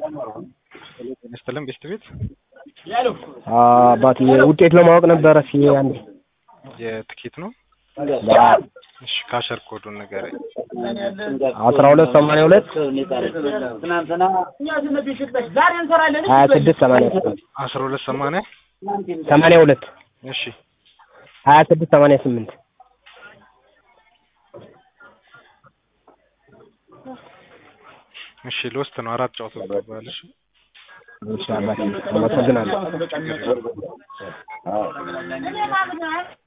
ጤና ይስጥልን ቤስት ቤት አባቴ ውጤት ለማወቅ ነበረ። ሲ አንድ የትኬት ነው። እሺ ካሸር ኮዱን ንገረኝ። አስራ ሁለት ሰማንያ ሁለት ሀያ ስድስት ሰማንያ ስምንት አስራ ሁለት ሰማንያ ሰማንያ ሁለት እሺ ሀያ ስድስት ሰማንያ ስምንት እሺ ልወስድ ነው። አራት ጨዋታ ተባል። እሺ እሺ አባቴ አመሰግናለሁ። ችግር የለውም።